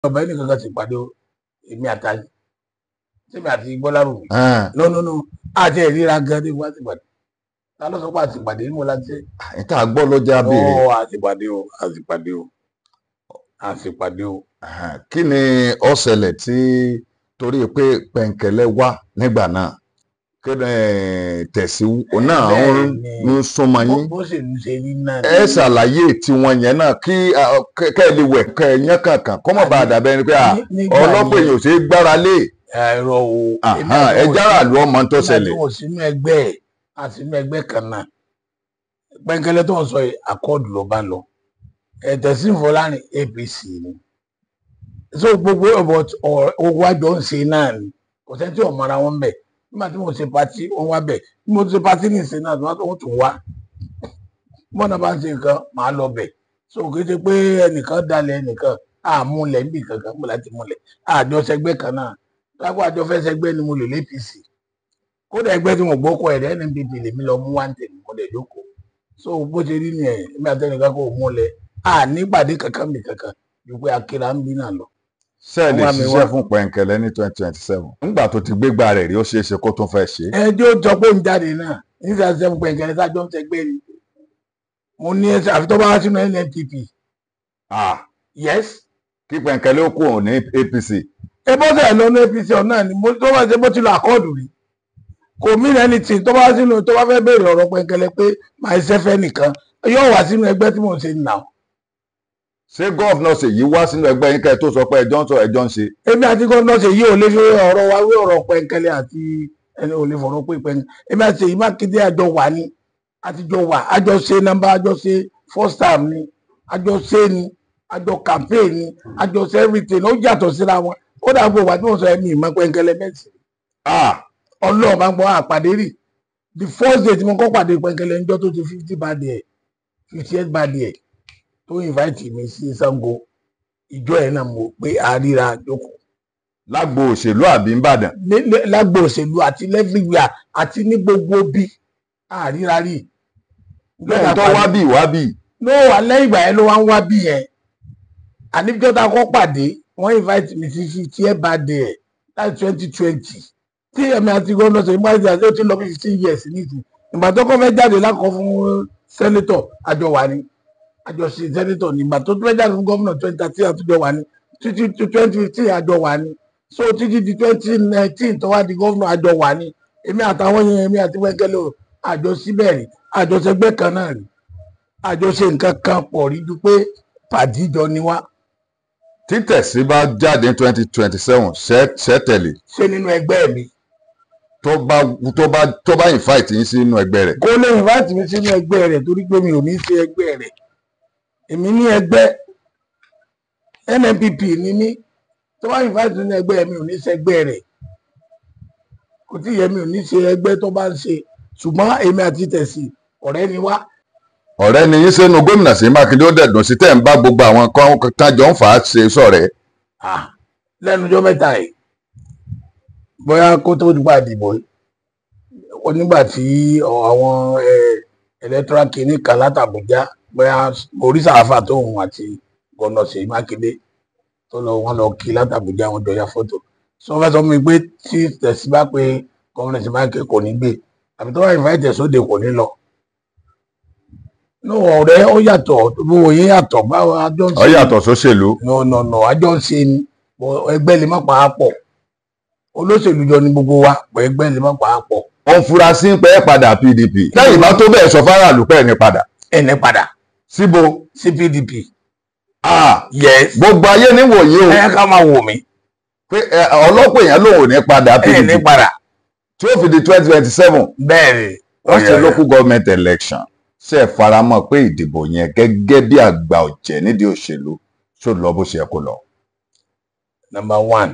ọba ẹnì kankan ti pàdé o èmi àtàlẹ sẹmi àti gbọlárù mi Ẹn, lọ́nùnú àti ẹ̀ríra gan ní wọ́n ti pàdé ta ló sọ pé àti pàdé ní mo láti ṣe ìta gbọ́ ló já béèrè ọ àti pàdé o àti pàdé o àti pàdé o. Ẹn, kí ni ó ṣẹlẹ̀ tí torí pé pẹ̀ǹkẹ̀lẹ̀ wá nígbà náà kí ni tẹ̀sí òun náà ń Bẹ́ẹ̀ni. ń súnmọ́ yín bó sì ń ṣe rí náà ẹ ṣàlàyé tiwọn yẹn náà kí ah, kẹ- kẹ́ ẹ lè wẹ̀ kẹ́ ẹ yán kankan kọ́ mọ̀ bá a dàbẹ́ ni pé ah, Ní- nígbà ọlọ́pàá yẹn- èèyàn ò ṣe é gbára lé ẹ̀rọ o èmi Àhán, àti ẹ wọn jára sí- àlù ọmọ tó èmi àti ṣẹlẹ̀ wọn sínú ẹgbẹ́ ẹ̀ àti inú ẹgbẹ́ kan náà pẹ́ńkẹ́lẹ́ tó ń sọ yìí akọ́ọ̀dù ló bá lọ ẹ̀tẹ̀sí Fọlárin APC ni so gbogbo ọ̀bọ̀ owó àjọ ń ṣe náà ni kò sẹ́ni tí ò mọra wọn bẹ̀ nígbà tí mo ṣe pati wọn wá bẹ̀ bí mo ṣe pati ní ìṣe náà wọ́n tún wá bọ́nà bá ń ṣe nǹkan màá lọ bẹ̀ so kì í ṣe pé ẹnìkan dalẹ̀ ẹnìkan àmúlẹ̀ níbi kankan mo láti múlẹ̀ àjọṣẹgbẹ́ kan náà lápò àjọ fẹ́ ṣẹgbẹ́ ni mo lè lé APC kódà ẹgbẹ́ tí mo gbókò ẹ̀rẹ́ NNPP lèmi lọ mú wá ń tẹ̀lé mo lè jókòó so bó ṣe rí nìyẹn èmi àtẹnìkan kò múlẹ̀ à nípàdé kankan mi kankan ju pé akíra ń bí náà lọ. ṣe lè wọ́n wá mi ṣiṣẹ́ wá. fún pẹ̀ǹkẹ̀lẹ̀ ní twenty twenty seven nígbà tó ti gbégbá rẹ̀ rí ó ṣeé ṣe kó tún fẹ́ ṣe é. ẹjọ́ jọ pé ń jáde náà nígbà tí sẹ́fún pẹ̀ǹkẹ́lẹ́ sájọ́ ń ṣẹgbẹ́ ni mo ní ẹsẹ̀ àfi tó bá wá sínú NNPP Ah, yes kí pẹ̀ǹkẹ̀lẹ̀ ó kú òun ní APC ẹ bọ́ sẹ̀ lọ́nà APC ọ̀nà ni mo tó bá ṣe bó ti lọ àkọọ́dù rí kò mí ẹni tí tó bá sínú tó bá fẹ́ béèrè ọ̀rọ̀ pẹ̀ǹkẹ́lẹ́ pé màá ṣe fẹ́ nìkan yóò wá sínú ẹgbẹ́ tí mò ń ṣe nà ṣé gọ́ọ̀fúnà ṣèyí wá sínú ẹgbẹ́ yín kẹ́ ẹ tó sọ pé ẹjọ́ ń sọ ẹjọ́ ń ṣe èmi àti gómìnà ṣe yí ò lè fi ọ̀rọ̀ wa wí ọ̀rọ̀ pẹ̀ǹkẹ́lẹ́ àti ẹni ò lè fọ̀rọ̀ pé pẹ̀ǹkẹ́lẹ́ èmi àti èyí mákindé àjọ wà ní àtijọ́ wà àjọ ṣe nọ́mbà àjọ ṣe first time ni àjọ ṣe ni àjọ campaign ni àjọ ṣe everything ó yàtọ̀ síra wọn ó dàgbò wà tí wọ́n sọ ẹ̀mí ìmọ̀ pẹ̀ǹkẹ́lẹ́ mẹ́sì Ah, ọlọ́ọ̀ máa ń gbọ́ àpàdé rì the first day tí mo kọ́ pàdé pẹ̀ǹkẹ́lẹ́ níjọ́ tó ti fifty bad ẹ̀ fifty eight bad ẹ̀ tó invite mi sí Ṣàngó ìjọ ẹ̀ náà mo pé àríra jókòó lágbo òṣèlú àbí ńbàdàn ní- ní- lágbo òṣèlú àti lẹ́fìwíà àti ní gbogbo bí àríra rí. lẹ́yìn tó wá bí wá bí ló wà lẹ́yìn ìgbà yẹn ló wá ń wá bí yẹn àníbíjọ́ tá a kọ́ pàdé wọ́n invite mi sí sí tí ẹ bá dé ẹ̀ láti twenty twenty tí ẹ̀mí àti gómìnà sọ ìgbà tí ó ti lọ bí fifteen years nìyí ìgbà tó kọ́ fẹ́ jáde lákọ̀ fún sẹ́nétọ̀ àjọ wà ní àjọ sí sẹ́nétọ̀ ní ìgbà tó fẹ́ jáde fún gómìnà twenty thirteen àtúnjọ wà ní títí twenty fifteen àjọ wà ní so títí di twenty nineteen tó wá di gómìnà àjọ wà ní èmi àtàwọn yẹn èmi àti wẹ́gẹ́lẹ́ o àjọ síbẹ̀ rí àjọ sẹgbẹ́ kan náà rí àjọ ṣe nǹkan kan pọ̀ rí ju pé pàdíjọ ni wá títẹ̀sí bá jáde ní twenty twenty seven ṣẹ́tẹ̀lì ṣe nínú ẹgbẹ́ mi tó bá tó bá tó bá invite yín sínú ẹgbẹ́ rẹ̀ kó lè invite mi sínú ẹgbẹ́ rẹ̀ torí pé mi ò ní ṣe ẹgbẹ́ rẹ̀ èmi ní ẹgbẹ́ NNPP ni mí tó bá invite mi sínú ẹgbẹ́ mi ò ní ṣe ẹgbẹ́ rẹ̀ kò tí yẹ mi ò ní ṣe ẹgbẹ́ tó bá ń ṣe ṣùgbọ́n èmi àti tẹ̀sí ọ̀rẹ́ ni wá ọ̀rẹ́ ni yín sínú gómìnà sí mákindé ó dẹ̀dùn sí tẹ̀ ń bá gbogbo àwọn kan tájọ ń fà á ṣe sọ̀rẹ́ Ah, lẹ́nu ọjọ́ mẹ́ta yìí bóyá kó tó dùgbà dìbò yìí ó nígbà tí ọ- àwọn eh, electoral kìíní kan látàbújá bóyá oríṣà àfà tóun àti gọ́nà Ṣèyí Mákindé tó lọ wọn lọ kí látàbújá wọn jọ ya fọ́tò sọ fẹ́ sọ fún mi pé tí tẹ̀sí bá pé gọ́nà Ṣèyí Mákindé kò ní gbé àbí tó bá invite sóde kò ní lọ. ní ọ̀rẹ́ ó yàtọ̀ gbogbo yín yàtọ̀ báwo ajọ́ ń ọ yàtọ̀ sóṣèlú no no no àjọ ń ṣe ni bọ ẹgbẹ́ lè má pa á pọ̀ olóṣèlú jọ ní gbogbo wa bọ ẹgbẹ́ lè má pa á pọ̀ ó ń fura sí pé ẹ padà pdp lẹ́yìn bá tó bẹ́ẹ̀ sọ fáráàlú pé ẹni padà ẹnì padà síbo sí PDP Ah, yes gbogbo ayé níwòye o ẹ ká máa wò mí pé ẹ, ọlọ́pàá èèyàn lòun ò ní padà ẹnì pdp padà tí ó fi di twenty twenty seven bẹ́ẹ̀ ni wọ́n ṣe local government election ṣe é faramọ́ pé ìdìbò yẹn gẹ́gẹ́ bí àgbà ọ̀jẹ̀ nídìí òṣèlú ṣó lọ bó ṣe yẹ kó lọ. number one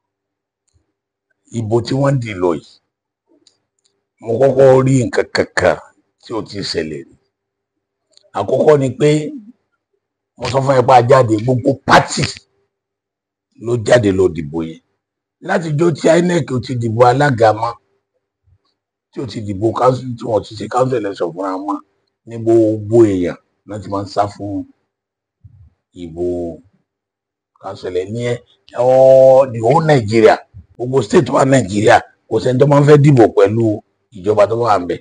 ìbò tí wọ́n dì lọ yìí mo kọ́kọ́ rí nǹkan kankan tí ó ti ṣẹlẹ̀ rí àkọ́kọ́ ni pé mo sọ fún ẹ pé a jáde gbogbo pátì ló jáde lọ dìbò yẹn látijọ́ tí INEC ò ti dìbò alága mọ́ tí ò ti dìbò council tí wọ́n ti ṣe council election fúnra wọn ní gbogbo èèyàn láti máa ń sá fún ìbò kan ṣẹlẹ̀ ní ẹ ọ the whole Nàìjíríà gbogbo state wa Nàìjíríà kò sẹ́ni tó máa ń fẹ́ dìbò pẹ̀lú ìjọba tó wà ń bẹ̀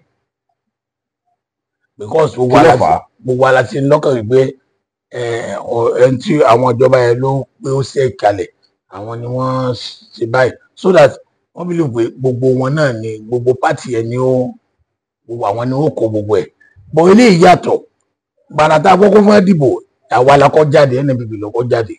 because gbogbo kí ló ala fà á gbogbo ala ti ń lọ́kàn wípé ẹ ọ- ẹni tí àwọn ìjọba yẹn ló pé ó ṣe kalẹ̀ àwọn ni wọ́n ṣe báyìí so that wọ́n bí lè pé gbogbo wọn náà ni gbogbo pátì yẹn ni ó gbogbo àwọn ni ó kó gbogbo ẹ̀ bọ̀ eléyìí yàtọ̀ gbarata àkọ́kọ́ fún dìbò àwa la kọ́ jáde NNPP ló kọ́ jáde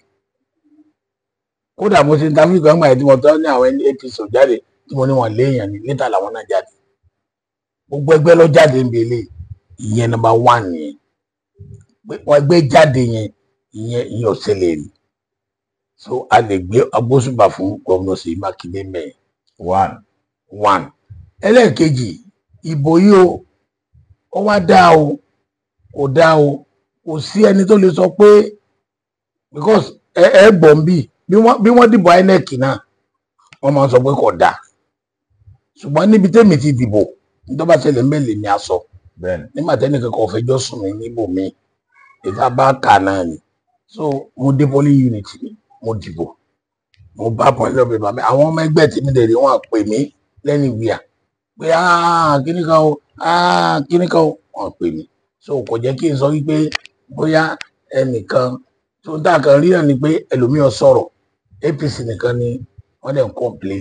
kódà mo ṣe ń ta fíìkì ọgbà yẹn tí mo tọ́ ní àwọn APC ò jáde tí mo ní wọn léèyàn ní níta làwọn náà jáde gbogbo ẹgbẹ́ ló jáde ń belé ìyẹn nọ́mbà one nìyẹn pé wọn ẹgbẹ́ jáde yẹn ìyẹn ìyẹn ò ṣẹlẹ̀ rí so a lè gbé agbósùbà fún gómìnà Ṣèyí Mákindé mẹ́rin one one ẹlẹ́ẹ̀kejì ìbò yìí o ó wá dá o kò dá o kò sí ẹni tó lè sọ pé because ẹ ẹ gbọ̀n bí bí wọ́n bí wọ́n dìbò INEC náà wọ́n máa ń sọ pé kò dá ṣùgbọ́n níbi tẹ́mi ti dìbò nítorí bá ṣẹlẹ̀ ń bẹ̀ lèmi á sọ bẹ́ẹ̀ni nígbà tẹ́nìkan kan ò fẹjọ́ sùn mí níbò mi ìta bá kà náà ni so mo dé polling unit mi mo dìbò mo bá pọ̀lẹ́ ọ̀bẹ bàmí àwọn ọmọ ẹgbẹ́ tèmi dẹ̀ rí wọn pè mí lẹ́nu ìwìyà pé "Ah, kíní kan o ah, kíní kan o wọn pè mí so kò jẹ́ kí n sọ wípé bóyá ẹnìkan tó ń tà kan rí náà ni pé ẹlòmíràn sọ̀rọ̀ APC nìkan ni wọ́n dẹ̀ ń complain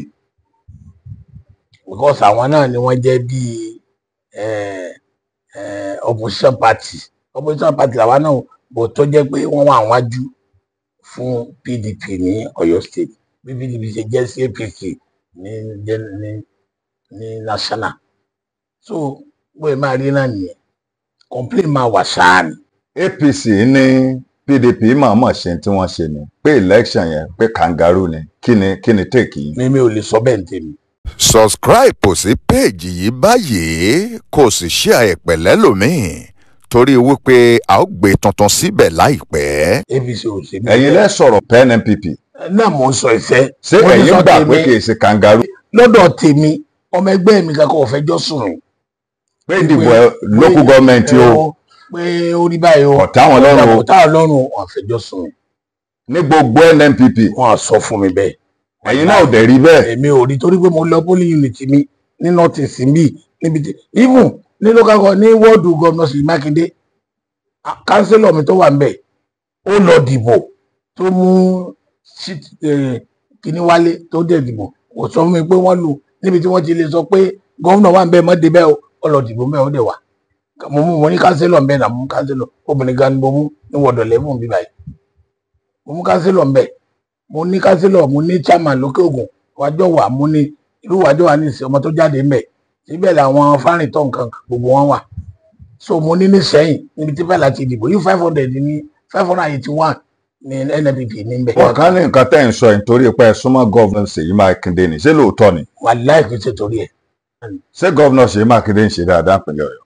because àwọn náà ni wọ́n jẹ́ bíi eh, eh, opposition party opposition party làwa náà bò tó jẹ́ pé wọ́n wà wájú fún PDP ní Ọ̀yọ́ state bí PDP ṣe jẹ́ sí APC ní jẹ́- ní ní national so bóyá máa rí náà nìyẹn complain máa wà ṣáà ni APC ní PDP mọ̀ọ́mọ̀ ṣe tí wọ́n ṣe ni pé election yẹn pé kangaroo ni kí ni kí ni take yìí. mímí ò lè sọ bẹ́ẹ̀ ní tèmi subscribe sí péèjì yìí báyìí kó o sì share ẹ̀ pẹ̀lẹ́ lòmíì torí wípé a ó gbé tuntun síbẹ̀ láìpẹ́. APC ò ṣe bí ẹ̀yin lẹ́ sọ̀rọ̀ pen NPP náà mò ń sọ ìfẹ́ ṣé Mo ti ẹ̀yin sọ gbà tèmi. pé kì í ṣe kangaroo lọ́dọ̀ tèmi ọmọ ẹgbẹ́ mi kankan ò fẹjọ́ sùn mí pé ìdìbò ẹ- local government o o pé ó rí báyìí o ọ̀tá wọn lọ́rùn o ọ̀tá ọlọ́run wọn fẹjọ́ sùn mí ní gbogbo NNPP wọn á sọ fún mi bẹ́ẹ̀ ẹ̀yin náà ò dẹ̀ rí bẹ́ẹ̀ èmi ò rí torí pé mo lọ polling unit mi ní north east mi níbi tí even ní local government ní wọ́ọ̀dù gómìnà Ṣèyí Mákindé a- kánsílọ̀ mi tó wà ńbẹ̀ ó lọ dìbò tó mú sí- eh, kíní wálé tó dẹ̀ dìbò kò sọ fún mi pé wọ́n lù níbi tí wọ́n ti lè sọ pé gómìnà wà ńbẹ̀ mọ́dé bẹ́ẹ̀ o ó lọ dìbò ńbẹ̀ ó dẹ̀ wà mo mú mo ní kánsílọ̀ ńbẹ̀ náà mo mú kánsílọ̀ obìnrin gan ni mo mú ní wọ́ọ̀dọ̀ lẹ́fún bí báyìí mo mú kánsílọ̀ ńbẹ̀ mo ní kánsílọ̀ mo ní chairman lókè ògùn wájọ wà mo ní irú wájọ wà ní ìsìn ọmọ tó jáde ńbẹ̀ síbẹ̀ làwọn fárìntọ́ nǹkan gbogbo wọn wà so mo ní ní sẹ́yìn níbi tí bẹ́ẹ̀ láti dìbò yìí five hundred ní five hundred eighty one ní NNPP níbẹ̀ wọn kàn ní nǹkan tẹ́ ń sọ yìí nítorí pé ẹ súnmọ́ gọ́vnà Ṣèyí Mákindé ni ṣé lóòótọ́ ni wà láìpẹ ṣe torí ẹ̀ ṣé gọ́vnà Ṣèyí Mákindé ń ṣe dáadáa pẹ̀lú Ọ̀yọ́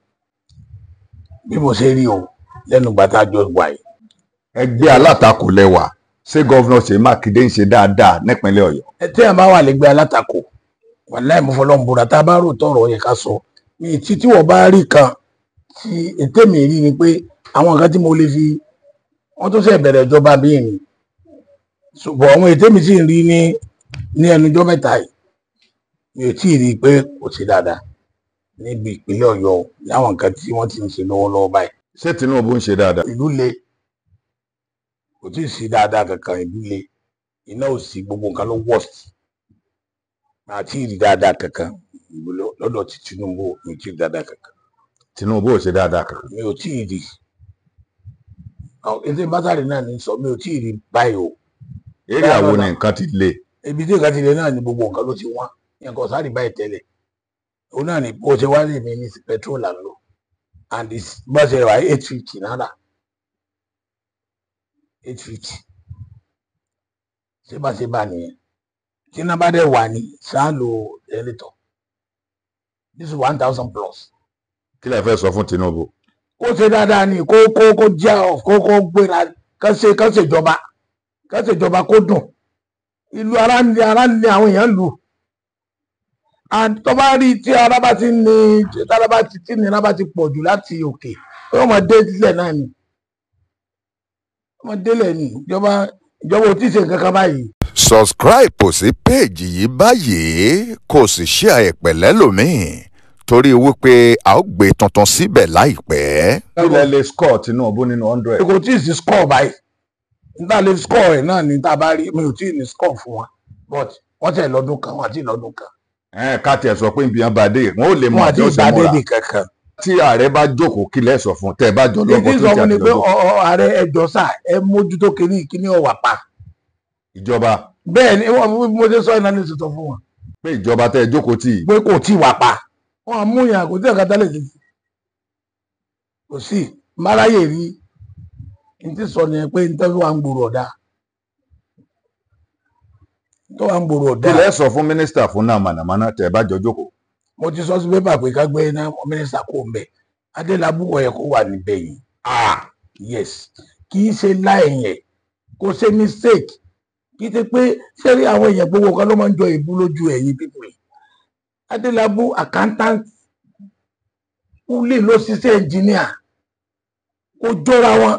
bí mo ṣe rí o lẹ́nu gbàtà jọ wà yìí ẹgbẹ́ alátakò lẹ́wà ṣé gọ́vnà Ṣèyí Mákindé ń ṣe dáadáa nípínlẹ̀ Ọ̀yọ́ ẹ tí a bá wà lẹ́gbẹ́ alátakò wà láì mo fọlọ́n búra tá a bá rò tọrọ yẹ ká sọ mi tí tí wọ́n bá rí kan tí ètè mi rí ni pé àwọn nǹkan tí mo lè fi wọ́n tó ṣe bẹ̀rẹ̀ ìjọba bí mi ṣùgbọ́n àwọn ètè mi sì ń rí ní ní ẹnujọ́ mẹ́ta yìí mi ò tí ì rí i pé kò sí dáadáa níbi ìpínlẹ̀ Ọ̀yọ́ o, láwọn nǹkan tí wọ́n ti ń ṣe lọ́wọ́lọ́wọ́ báyìí ṣé Tinubu ń ṣe dáadáa ìlú le kò tí ì sí dáadáa kankan ìlú le iná ò sí gbogbo nǹkan ló worst àti ìrí dáadáa kankan ìlú lọ- lọ́dọ̀ ti Tinubu mi ò tí ì rí dáadáa kankan Tinubu ò ṣe dáadáa kan mi ò tí ì rí ètò ìbátàrí náà ní sọ mi ò tí ì rí báyìí o eré àwo ni nǹkan ti le ibi tí nǹkan ti lè náà ni gbogbo nǹkan ló ti wọ́n nǹkan sáré báyìí tẹ́lẹ̀ òun náà ni bó ṣe wá lè mi ní petrol à ń lò and it's bó ṣe wà eight fifty náírà eight fifty ṣé bá ṣe bá nìyẹn tí iná bá dẹ̀ wà ní ṣáà lo ẹlẹ́tọ̀ this is one thousand plus kí lẹ fẹ́ sọ fún Tinubu kó ṣe dáadáa ni kó kó kó já ọ kó kó gbéra kán ṣe kán ṣèjọba kán ṣèjọba kó dùn ìlú ara ń ní ara ń ní àwọn èèyàn lù and tó bá rí tí ara bá ti ní tí ara bá ti tí nira bá ti pọ̀ jù láti òkè yóò máa dé sílẹ̀ náà ni yóò máa délẹ̀ ni ìjọba ìjọba ò tí ì ṣe nǹkan kan báyìí subscribe sí péèjì yìí báyìí kó o sì share ẹ̀ pẹ̀lẹ́ lòmíì torí wípé a ó gbé tuntun síbẹ̀ láìpẹ́. ilẹ̀ lè score Tinubu nínú hundred. kò tí ì sí score báyìí níta lè score ẹ̀ náà ní tá a bá rí mi ò tí ì ní score fún wa but wọ́n tẹ̀ lọ́dún kan wọ́n àti lọ́dún kan ẹ ká tiẹ̀ sọ pé nbíyan bá dé wọn ò lè mọ wọ́n àti àjọ ṣe ìgbàdé múra di kankan. tí ààrẹ bá jókòó kí lẹ sọ fún tẹ ẹ bá jọ lọ́gbọ́n èyí tó sọ ti fún ni àti pé lọ́gbọ́n ọ- ọ- ààrẹ ẹjọ́ sà ẹ mójútó kínní kínní ọ̀wà pa ìjọba bẹ́ẹ̀ ni wọ́n mo ṣe sọ ìnáni tuntun fún wọn pé ìjọba tẹ ẹ jókòó tì í pé kò tí ì wà pa wọn á mú yàn kò tí ì kàtà lè ti kò sí máráyè rí n ti sọ nìyẹn pé n tẹ́ fi wà ń gbòòrò ọ̀dà tó wà ń gbòòrò kí ọ̀dà lẹ sọ fún mínísítà fún náà mànàmáná tẹ ẹ bá jọ jókòó. mo ti sọ sí pépà pé ká gbé iná mínísítà kó ń bẹ adélábù ọyẹ kó wà níbẹ̀ yìí ah yes kì í ṣe láìyẹn kò ṣe mistake kì í ṣe pé sẹ́rí àwọn èèyàn gbogbo kan ló máa ń jọ ìbú lójú ẹ̀yìn pípọ̀ yìí adélábù accountant kúlè ló ṣiṣẹ́ engineer kò jọra wọn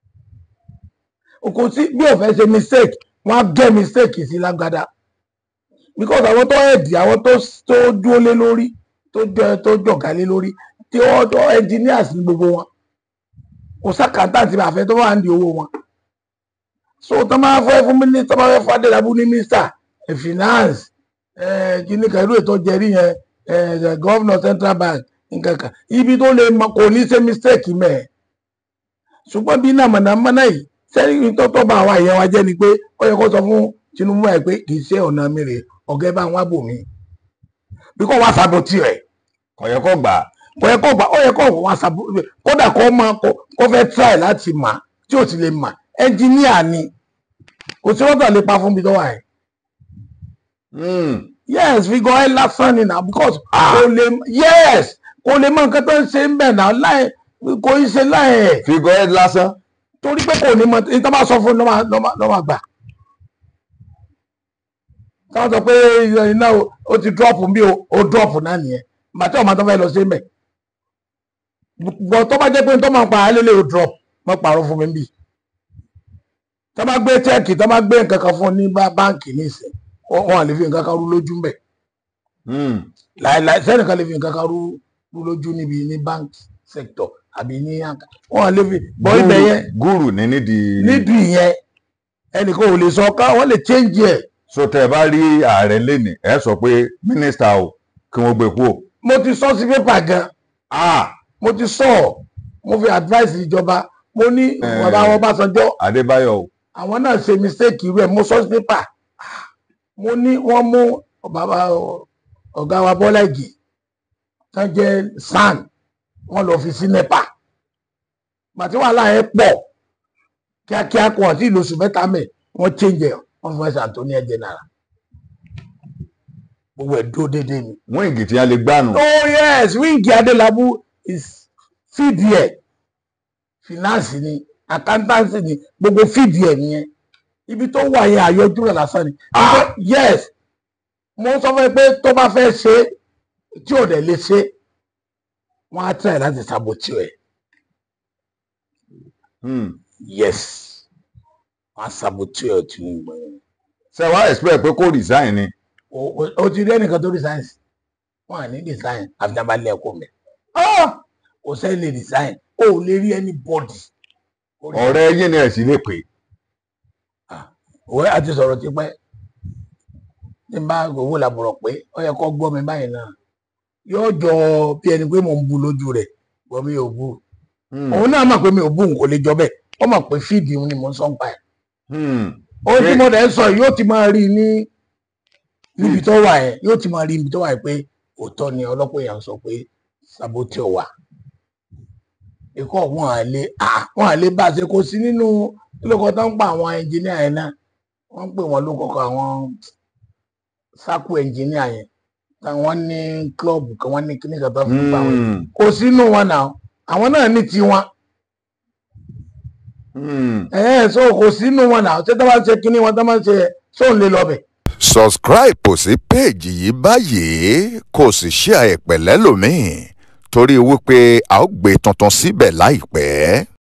kò sí bí ò fẹ́ ṣe mistake wọ́n á gẹ́ mistake sí lágbádá because àwọn tó ẹ̀dì àwọn tó tó dúró lé lórí tó jọ tó jọ̀gá lé lórí tí wọ́n tó engineers ní gbogbo wọn kò sàkátà tí bá fẹ́ tó wà ní owó wọn so tó máa fẹ́ fún mínísítà tó máa fẹ́ fún adélábù ní mínísítà ẹ̀ finance ẹ̀ kíní kan irú ètò jẹrí yẹn ẹ̀ gọ́vnọ̀ central bank nǹkan kan ibi tó lè mọ kò ní ṣe mistake mẹ́ẹ̀ ṣùgbọ́n bí náà mọ̀nàmọ́ná yìí sẹ́yìn tó tọ́ bá àwọn èèyàn wa jẹ́ ni pé ó yẹ kó sọ fún Tinubu ẹ̀ pé kì í ṣe ọ̀nà mi rè ọ̀gá ẹ bá wọn bò mí bí kò wá sàbòtì rẹ̀ kò yẹ kó gbà á. kò yẹ kó gbà ó yẹ kó wá sàbòtì rẹ̀ kódà kó mọ kó fẹ́ try láti mà tí ò sì lè mà ẹnjìníà ni kò sí wọ́n tà lè pa fún mi tó wà yẹn Hmm. yes figure ẹ lásán ni na because Ah. kò lè yes kò lè mọ nǹkan tó ń ṣe ń bẹ̀ náà láì kò í ṣe láì ẹ̀ figure head lásán torí pé kò ní mọ ní tó bá sọ fún un ló máa- ló máa ló máa gbà táwọn sọ pé iná o- ó ti drop bí o ó drop náà nìyẹn màtí ọmọ tó fẹ́ lọ sí mẹ́ bọ̀ tó bá jẹ́ pé tó máa pa á lélẹ̀ o drop mọ́ pààrọ̀ fún mi bí tó bá gbé chẹ́ẹ̀kì tó bá gbé nǹkan kan fún un ní bá- báǹkì nísìn wọn à lè fi nǹkan kan rú lójú mbẹ̀ Hmm. láìláì sẹ́nìkan lè fi nǹkan kan rú rú lójú níbi ní bank sector àbí ní àǹkà wọn à lè fi bọ́ ibẹ̀ yẹn gúrù ní nídìí nídìí yẹn ẹnìkan ò lè sọ ká wọn lè change ẹ so tẹ ẹ bá rí ààrẹ lénìí ẹ sọ pé mínísítà o kí wọn gbé kú o. mo ti sọ sí pépà gan Ah, mo ti sọ mo fi advice ìjọba mo ní Eh. bàbá wọn Ọbásanjọ́ Adébáyọ̀ o àwọn náà ṣe mistake irú ẹ mo sọ sí pépà mo ní wọ́n mú bàbá ọ̀gá wa Bọ́lá Ìgè tán jẹ́ SAN wọ́n lọ fi sí NEPA gbàtí wàhálà yẹn pọ̀ kíákíá kó àti ìlú oṣù mẹ́ta mẹ́ wọ́n change ẹ̀ wọ́n fẹ́ Anthony General gbogbo ẹ̀ dúró déédéé ni. wọn ìgì tí a lè gbànú. oh yes wíńgì adélábù is fídì ẹ finance ni accountancy ni gbogbo fídì ẹ nìyẹn ibi tó wà yẹn àyọjú rẹ lásán ni Ibi- yes mo sọ fún ẹ pé tó bá fẹ́ ṣe tí ò dẹ̀ lè ṣe wọ́n á tẹ̀ láti sabotage ẹ Hmm. yes wọ́n á sabotage ẹ Tinubu yẹn ṣé wàá expect pé kó resign ni. o- o- o ti rí ẹnìkan tó resign sí wọn à ní resign àfijàbalẹ̀ ẹ̀kọ́ mẹ́ kò sẹ́ni lè resign o ò lè rí anybody. ọ̀rẹ́ yín ni ẹ sì lè pè. òwe àti sọ̀rọ̀ ti pẹ́ tí n bá owó làbọ̀rọ̀ pé ó yẹ kó gbọ́ mi báyìí náà yóò jọ bí ẹni pé mò ń bu lójú rẹ̀ gbọ́ mi ò bu Hmm. òun náà mọ̀ pé mi ò bu nǹkan lè jọ bẹ́ẹ̀ ó mọ̀ pé fíìdì òun ni mò ń sọ ń pa ẹ̀ Hmm. ohun tí Ṣé- mo dẹ̀ ń sọ yìí yóò ti máa rí i ní níbi tó wà yẹn yóò ti máa rí ibi tó wà yẹn pé òótọ́ ni ọlọ́pàá èèyàn sọ pé sabote wà ikọ̀ wọn à lè ah, wọn à lè bá a ṣe kó sí nínú lóko tó ń pa àwọn ẹnjìníà yẹn náà wọ́n ń pè wọ́n lóko kan àwọn sákù ẹnjìníà yẹn táwọn ní klọ́ọ̀bù kan wọ́n ní kíní kan tó fi ń pa àwọn Hmm. kò sínú wọn náà àwọn náà ní tiwọn Hmm. ẹ̀ẹ́n so kò sínú wọn náà ṣé tó bá ń ṣe kíní wọn tó bá ń ṣe sóun lè lọ bẹ̀. subscribe sí péèjì yìí báyìí kó o sì share ẹ̀ pẹ̀lẹ́ lòmíì torí wípé a ó gbé tuntun síbẹ̀ láìpẹ́.